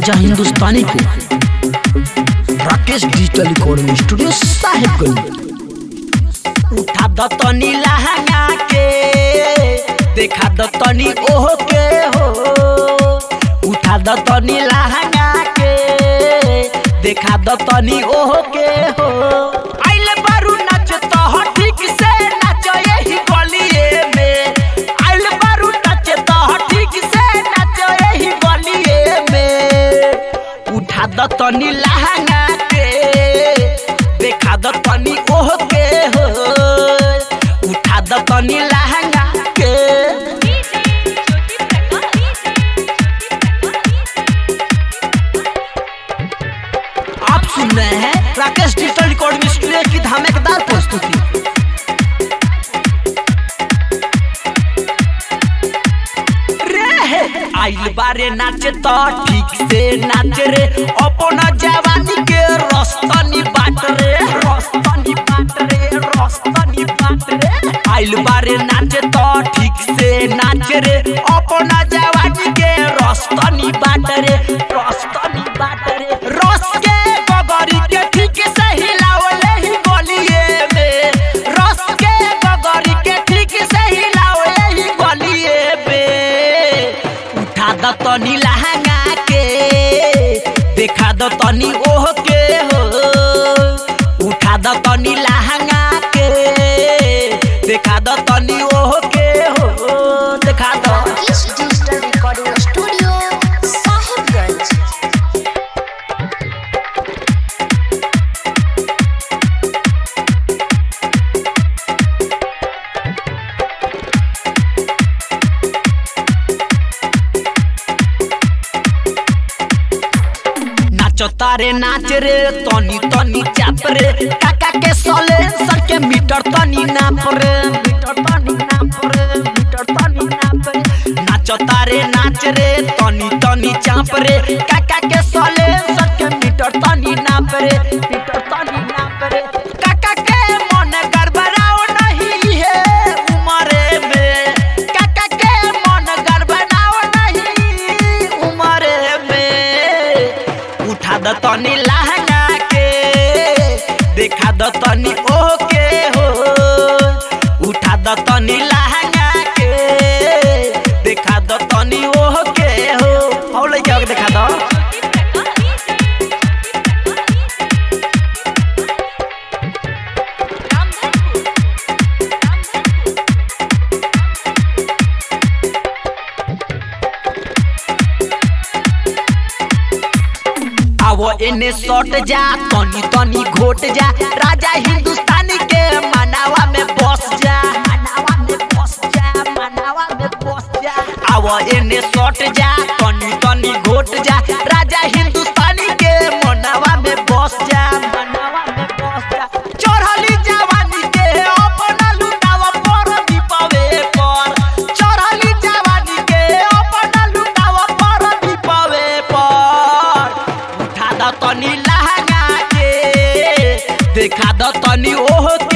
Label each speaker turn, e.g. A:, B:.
A: राजा हिंदुस्तानी को Rakesh digital recording studio Sahebganj
B: उठा द तनी लहंगा के देखा द तनी ओह के हो उठा द तनी लहंगा के देखा द तनी ओह के हो आइले बारू नाच तो हो ठीक से नाच यही गलिए में आइले बारू नाच तो हो ठीक से नाच यही गलिए में उठा द तनी लहंगा के देखा द तनी ओह के हो उठा द तनी लहंगा के आप सुन रहे हैं राकेश डिजिटल रिकॉर्डिंग स्टूडियो की धमाकेदार प्रस्तुति रे आइल बारे नाचे तो ठीक से नाच रे अपना जवानी के रस्तनी बाट रे रस्तनी बाट रे रस्तनी बाट रे आइल बारे नाचे तो ठीक से नाच रे अपना जवानी के रस्तनी बाट रे रस्तनी बाट रे रस के गगरी के ठीक से हिलावले ही गलिए में रस के गगरी के ठीक से हिलावले ही गलिए में उठा द तनी लहंगा के देखा द तनी ओह के हो उठा द तनी लहंगा के देखा द तनी ओह के हो देखा द
C: Rakesh Digital Recording Studio, Sahibganj.
B: नाच तारे नाच रे तनी तनी चाप रे काका के सोले सर के मीटर तनी नाप रे मीटर तनी नाप रे मीटर तनी नाप रे नाच तारे नाच रे तनी तनी चाप रे काका के सोले सर के मीटर तनी नाप रे मीटर तनी नाप रे काका के मन गड़बड़ाओ नहीं है उमरे में काका के मन गड़बड़ाओ नहीं उमरे में उठा द तनी लहंगा के देखा द तनी ओह के हो उठा द तनी लहंगा के देखा द तनी ओह के हो और लइका के देखा द आवो एने सट जा तनी तनी घोट जा राजा हिंदुस्तानी के मनावा में बस जा मनावा में बस जा मनावा में बस जा आवो एने सट जा तनी तनी घोट जा राजा हिंदुस्तानी के मनावा में बस जा मनावा में बस जा चढ़ली जवानी के अपना लुटावा पर दीपावे पर चढ़ली जवानी के अपना लुटावा पर दीपावे पर उठा द तनी लहंगा के देखा द तनी ओह के